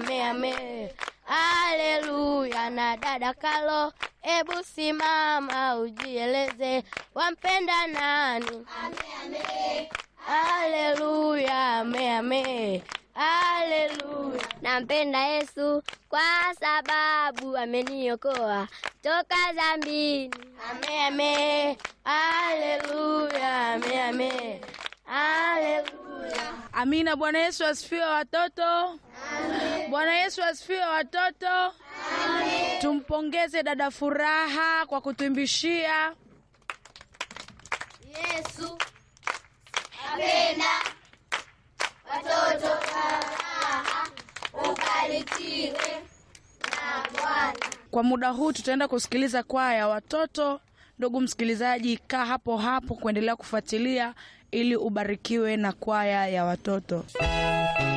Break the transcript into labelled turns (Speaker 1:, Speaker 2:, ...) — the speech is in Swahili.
Speaker 1: ame ame. Haleluya. Na dada Kalo, ebu simama ujieleze, wampenda nani? Haleluya, ame ame. Haleluya.
Speaker 2: Nampenda Yesu kwa sababu ameniokoa toka dhambini.
Speaker 1: Ame ame. Haleluya, ame ame. Haleluya.
Speaker 3: Amina. Bwana Yesu asifiwe watoto. Bwana Yesu asifiwe watoto. Tumpongeze dada Furaha kwa kutuimbishia.
Speaker 1: Yesu apenda watoto faraha, ubarikiwe na Bwana.
Speaker 3: Kwa muda huu tutaenda kusikiliza kwaya ya watoto. Ndugu msikilizaji, kaa hapo hapo kuendelea kufuatilia ili ubarikiwe na kwaya ya watoto.